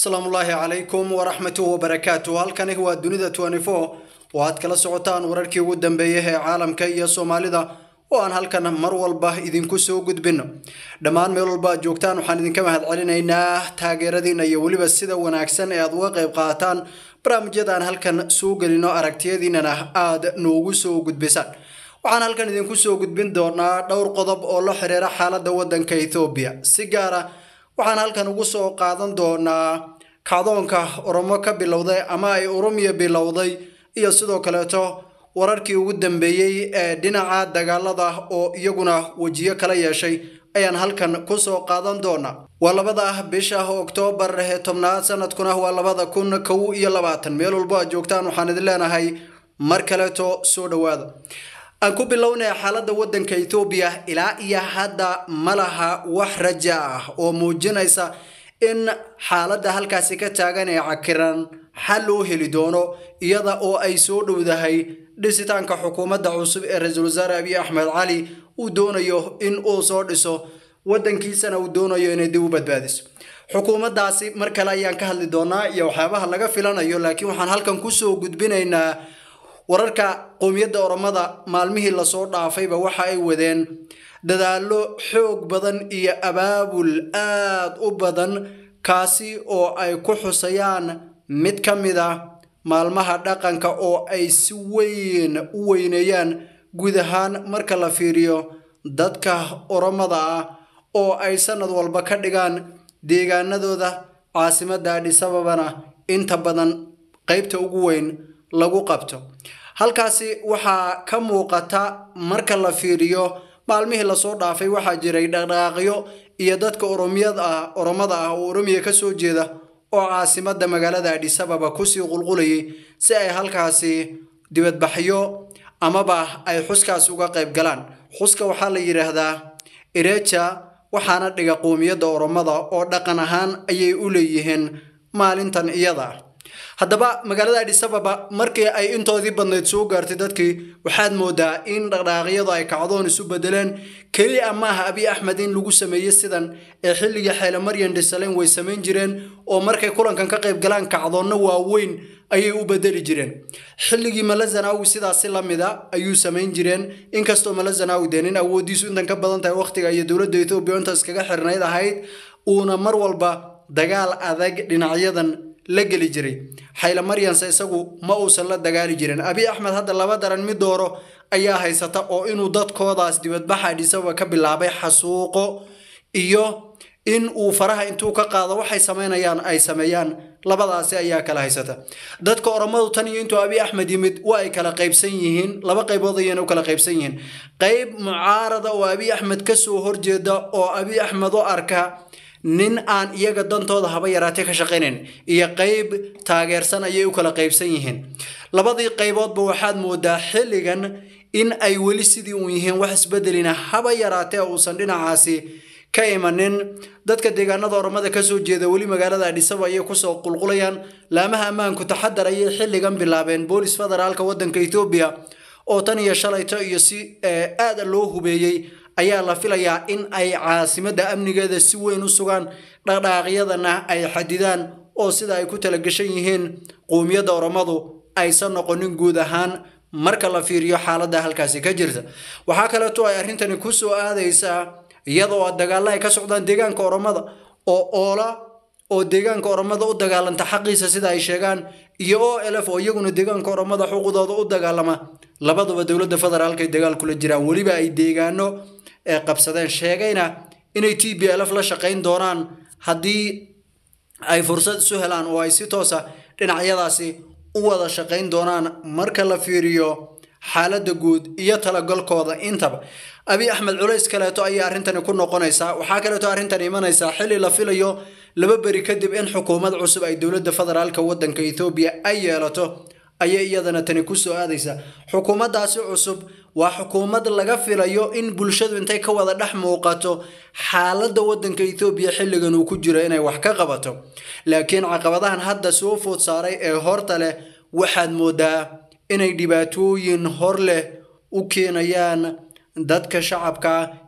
asalaamu ullaahi calaykum waraxmatuh wabarakaatu halkani waa dunida oo aad kala socotaan wararkii ugu dambeeyay ee caalamka iyo soomaalida oo aan halkan mar walba idinku soo gudbino dhammaan meel walba aad joogtaan waxaan idinka mahad celinaynaa taageeradiina iyo weliba sida wanaagsan ee aad uga qayb qaataan barnaamijyada aan halkan soo gelino aragtiyadiinana aad noogu soo gudbisaan waxaan halkan idinku soo gudbin doonaa dhowr qodob oo la xiriira xaaladda waddanka ethoobiya si gaara waxaan halkan ugu soo qaadan doonaa kacdoonka oromo ka bilowday ama ay oromiya bilowday iyo sidoo kaleeto wararkii ugu dambeeyey ee dhinaca dagaalada oo iyaguna wejiyo kala yeeshay ayaan halkan kusoo qaadan doonaa waa labada bisha oktoobar ee tobnaad sanadkuna waa labada kun kow iyo labaatan meel walbo aad joogtaan waxaan idin leenahay mar kaleeto soo dhowaada aan ku bilownaya xaaladda waddanka ethoobiya ilaa iyo hadda ma laha wax raja ah oo muujinaysa in xaaladda halkaasi ka taagan ee cakiran xal loo heli doono iyada oo ay soo dhowdahay dhisitaanka xukuumadda cusub ee ra-iisul wasaare abiy axmed cali uu doonayo in uu soo dhiso waddankiisana uu doonayo inay dib u badbaadiso xukuumaddaasi mar kale ayaan ka hadli doonaa iyo waxyaabaha laga filanayo laakiin waxaan halkan kusoo gudbinaynaa wararka qowmiyadda oromada maalmihii lasoo dhaafayba waxa ay wadeen dadaallo xoog badan iyo abaabul aad u badan kaasi oo ay ku xusayaan mid ka mid a maalmaha dhaqanka oo ay si weyn u weyneeyaan guud ahaan marka la fiiriyo dadka oromada ah oo ay sanad walba ka dhigaan deegaanadooda caasimadda adhisababana inta badan qeybta ugu weyn lagu qabto halkaasi waxaa ka muuqata marka la fiiriyo maalmihii lasoo dhaafay waxaa jiray dhaqdhaqaaqyo iyo dadka oromiyad ah oromada ah oo oromiya kasoo jeeda oo caasimadda magaalada adhisababa kusii qulqulayay si ay halkaasi dibadbaxyo amaba ay xuskaas uga qayb galaan xuska waxaa la yidhaahdaa ireja waxaana dhiga qowmiyadda oromada oo dhaqan ahaan ayay u leeyihiin maalintan iyada ah haddaba magaalada adhisababa markii ay intoodii badnayd soo gaartay dadkii waxaad moodaa in dhaqdhaaqyadu ay kacdoon isu bedeleen keliya maaha abiy axmed in lagu sameeyey sidan ee xilligii xeele maryan dhisalen way samayn jireen oo markay kulankan ka qayb galaan kacdoonna waaweyn ayay u bedeli jireen xilligii malazanawi sidaasi lamida ayuu samayn jireen inkastoo malazanawi dee nin awoodiisu intan ka badan tahay waqtiga iyo dowladda ethoobiya inta iskaga xirnayd ahayd uuna mar walba dagaal adag dhinacyadan la geli jiray xayle maryanse isagu ma uusan la dagaali jirin abiy axmed hadda laba daran mid dooro ayaa haysata oo inuu dadkoodaas dibadbaxa adhisababa ka bilaabay xasuuqo iyo in uu faraha intuu ka qaado waxay samaynayaan ay sameeyaan labadaasi ayaa kala haysata dadka oromadu tan iyo intuu abiy axmed yimid waa ay kala qaybsan yihiin laba qaybood ayayna u kala qaybsan yihiin qayb mucaarada oo abiy axmed kasoo horjeeda oo abiy axmed u arka nin aan iyaga dantooda haba yaraatee ka shaqaynayn iyo qayb taageersan ayay u kala qaybsan yihiin labadii qayboodba waxaad moodaa xilligan in ay weli sidii uun yihiin wax isbedelina haba yaraatee uusan dhinacaasi ka imanin dadka deegaanada oromada kasoo jeeda weli magaalada adhisaba ayay kusoo qulqulayaan laamaha ammaanku taxadar ayay xilligan bilaabeen boolis federaalka wadanka ethoobiya oo tan iyo shalayto iyo si aada loo hubeeyey ayaa la filayaa in ay caasimadda amnigeeda si weyn u sugaan dhaqdhaaqyadana ay xadidaan oo sida ay ku talagashan yihiin qowmiyadda oromadu aysan noqonin guud ahaan marka la fiiriyo xaaladda halkaasi ka jirta waxaa kaleeto ay arrintani kusoo aadaysaa iyadoo dagaalla ay ka socdaan deegaanka oromada oo oola oo deegaanka oromada u dagaalanta xaqiisa sida ay sheegaan iyo o lf oo iyaguna deegaanka oromada xuquuqdooda u dagaalama labaduba dowladda federaalka ay dagaal kula jiraan weliba ay deegaano ee qabsadeen sheegayna inay t b lf la shaqayn doonaan haddii ay fursad isu helaan oo ay si toosa dhinacyadaasi u wada shaqayn doonaan marka la fiiriyo xaaladda guud iyo talagalkooda intaba abiy axmed culays kaleeto ayay arrintani ku noqonaysaa waxaa kaleeto arrintan imanaysaa xilli la filayo laba beri kadib in xukuumad cusub ay dowladda federaalka wadanka ethoobiya ay yeelato ayay iyadana tani kusoo aadaysaa xukuumaddaasi cusub waa xukuumad laga filayo in bulshadu intay ka wada dhex muuqato xaaladda wadanka ethoobiya xilligan uu ku jiro inay wax ka qabato laakiin caqabadahan hadda soo food saaray ee horta leh waxaad moodaa inay dhibaatooyin hor leh u keenayaan dadka shacabka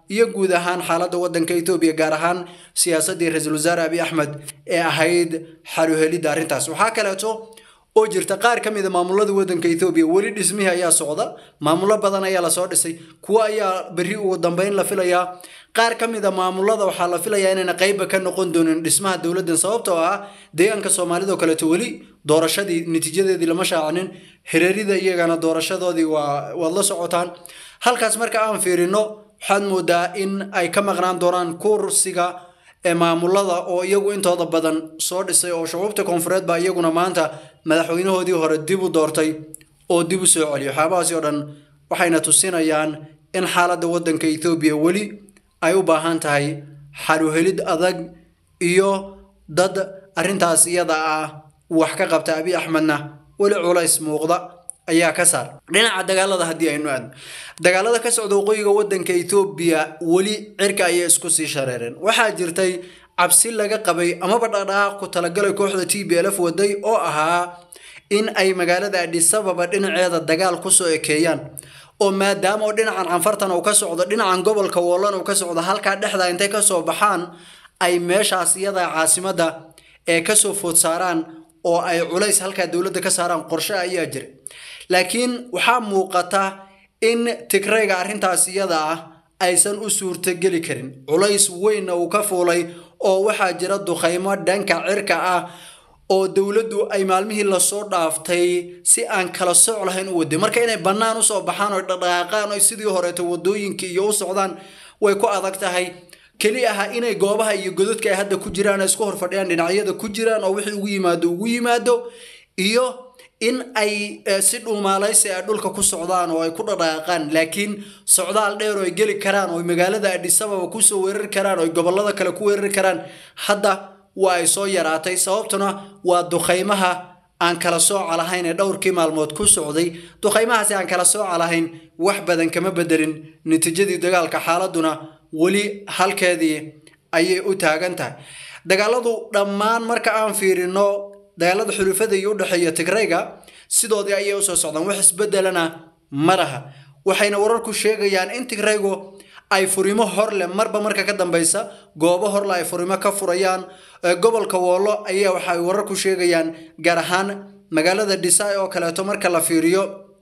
iyo guud ahaan xaaladda waddanka etoobiya gaar ahaan siyaasaddii ra-iisul wasaare abiy axmed ee ahayd xaluhelidda arrintaas waxaa kaleeto oo jirta qaar ka mid a maamulada waddanka etoobiya weli dhismihii ayaa socda maamullo badan ayaa lasoo dhisay kuwo ayaa berri ugu dambeyn la filayaa qaar ka mid a maamulada waxaa la filayaa inayna qeybba ka noqon doonin dhismaha dowladdan sababtoo ah deegaanka soomaalida oo kaleeto weli doorashadii natiijadeedii lama shaacinin hireerida iyagana doorashadoodii waa waad la socotaan halkaas marka aan fiirino waxaad moodaa in ay ka maqnaan doonaan kursiga ee maamulada oo iyagu intooda badan soo dhisay oo shucuubta koonfureed baa iyaguna maanta madaxweynahoodii hore dib u doortay oo dib u soo celiyay waxyaabahaasi oo dhan waxayna tusinayaan in xaaladda waddanka etoobiya weli ay u baahan tahay xaluhelid adag iyo dad arrintaas iyada ah wax ka qabta abiy axmedna weli culays muuqda ayaa ka saar dhinaca dagaalada haddii aynu aadno dagaalada ka socda waqooyiga waddanka etoobiya weli cirka ayay isku sii shareereen waxaa jirtay cabsi laga qabay amaba dhaqdhaqaaq ku talagalay kooxda t b l f waday oo ahaa in ay magaalada adhisababa dhinaceeda dagaal kusoo ekeeyaan oo maadaama oo dhinacan canfartan uu ka socdo dhinacan gobolka woollan uu ka socdo halkaa dhexda intay kasoo baxaan ay meeshaas iyada caasimadda ee kasoo food saaraan oo ay culays halkaa dowladda ka saaraan qorshe ayaa jira laakiin waxaa muuqata in tigrayga arrintaas iyada ah aysan u suurtogeli karin culays weynna uu ka fuulay oo waxaa jira dukhaymo dhanka cirka ah oo dowladdu ay maalmihii lasoo dhaaftay si aan kala soc lahayn u waday marka inay bannaan usoo baxaan oo dhaqdhaqaaqaan oo sidii horeeto wadooyinkii iyo u socdaan way ku adag tahay keli aha inay goobaha iyo gododka ay hadda ku jiraan isku hor fadhiyaan dhinacyada ku jiraan oo wixii ugu yimaado ugu yimaado iyo in ay si dhuumaalaysi ay dhulka ku socdaan oo ay ku dhaqdhaqaaqaan laakiin socdaal dheer oo ay geli karaan oo magaalada adhisababa kusoo weerari karaan oo gobolada kale ku weerari karaan hadda waa ay soo yaraatay sababtuna waa dukhaymaha aan kala sooca lahayn ee dhowrkii maalmood ku socday dukhaymahaasi aan kala sooca lahayn wax badan kama bedelin natiijadii dagaalka xaaladuna weli halkeedii ayay u taagan tahay dagaaladu dhammaan marka aan fiirino dagaalada xulufada iyo udhexeeya tigrayga sidoodii ayay usoo socdaan wax isbedelana ma laha waxayna wararku sheegayaan in tigraygu ay furimo horle marba marka ka dambeysa goobo horle ay furimo ka furayaan gobolka woolo ayaa waxay wararku sheegayaan gaar ahaan magaalada dhisay oo kaleeto marka la fiiriyo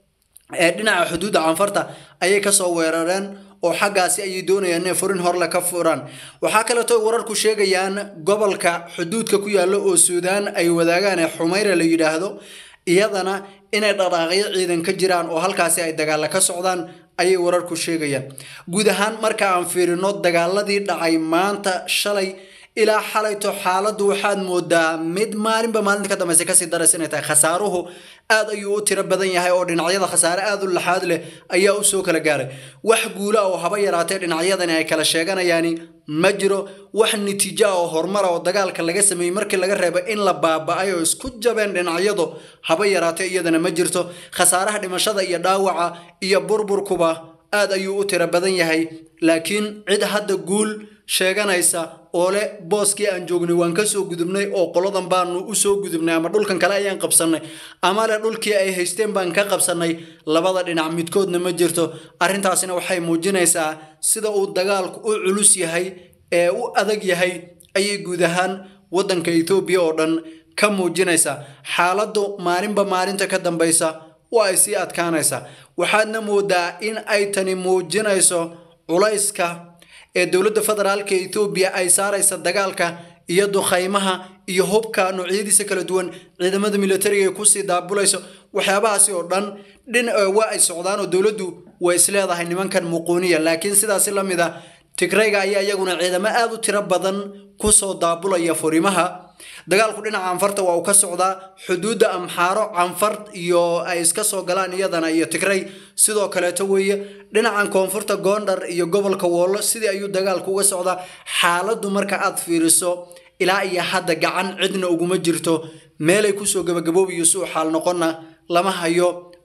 ee dhinaca xuduudda canfarta ayay kasoo weerareen oo xaggaasi ayay doonayaan inay furin horle ka furaan waxaa kaleeto wararku sheegayaan gobolka xuduudka ku yaalla oo suudaan ay wadaagaan ee xumayra la yidhaahdo iyadana inay dhaqaaqyo ciidan ka jiraan oo halkaasi ay dagaalla ka socdaan ayay wararku sheegayaan guud ahaan marka aan fiirino dagaaladii dhacay maanta shalay ilaa xalayto xaaladdu waxaad moodaa mid maalinba maalinta ka dambeysa kasii daraysa inay tahay khasaaruhu aad ayuu u tiro badan yahay oo dhinacyada khasaare aad u laxaad leh ayaa u soo kala gaaray wax guula oo haba yaraatee dhinacyadani ay kala sheeganayaani ma jiro wax natiijo ah oo horumara oo dagaalka laga sameeyey markii laga reebo in la baaba-ay oo isku jabeen dhinacyadu haba yaraatee iyadana ma jirto khasaaraha dhimashada iyo dhaawaca iyo burburkuba aad ayuu u tiro badan yahay laakiin cid hadda guul sheeganaysa oo leh booskii aan joognay waan kasoo gudubnay oo qoladan baanu usoo gudubnay ama dhulkan kale ayaan qabsanay ama le dhulkii ay haysteen baan ka qabsanay labada dhinac midkoodna ma jirto arrintaasina waxay muujinaysaa sida uu dagaalku u culus yahay ee u adag yahay ayay guud ahaan waddanka etoobiya oo dhan ka muujinaysaa xaaladdu maalinba maalinta ka dambeysa waa ay sii adkaanaysaa waxaadna moodaa in ay tani muujinayso culayska ee dowladda federaalka etoobiya ay saaraysa dagaalka iyo dukhaymaha iyo hubka noocyadiisa kala duwan ciidamada militariga ay kusii daabulayso waxyaabahaasi oo dhan dhin waa ay socdaan oo dowladdu way isleedahay nimankan muquuniya laakiin sidaasi la mid a tigrayga ayaa iyaguna ciidamo aad u tiro badan kusoo daabulaya furimaha dagaalku dhinaca canfarta waa uu ka socdaa xuduudda amxaaro canfar iyo ay iska soo galaan iyadana iyo tigray sidoo kaleeto weeye dhinacan koonfurta goondhar iyo gobolka woollo sidii ayuu dagaalku uga socdaa xaaladdu marka aad fiiriso ilaa iyo hadda gacan cidna uguma jirto meelay kusoo gabagaboobayo si uu xaal noqonna lama hayo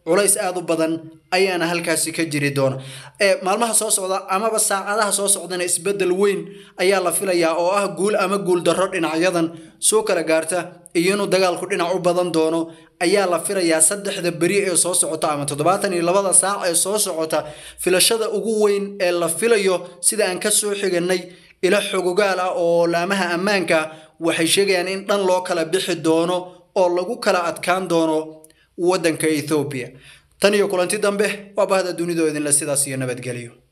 culays aada u badan ayaana halkaasi ka jiri doona maalmaha soo socda amaba saacadaha soo socdana isbedel weyn ayaa la filayaa oo ah guul ama guul darro dhinacyadan soo kala gaarta iyo inuu dagaalku dhinac u badan doono ayaa la filayaa saddexda beri ee soo socota ama toddobaatan iyo labada saac ee soo socota filashada ugu weyn ee la filayo sida aan ka soo xiganay ilo xogogaal ah oo laamaha ammaanka waxay sheegayaan in dhan loo kala bixi doono oo lagu kala adkaan doono waddanka ethoobiya tan iyo kulanti dambe waa bahda dunidoo idinle sidaas iyo nabadgelyo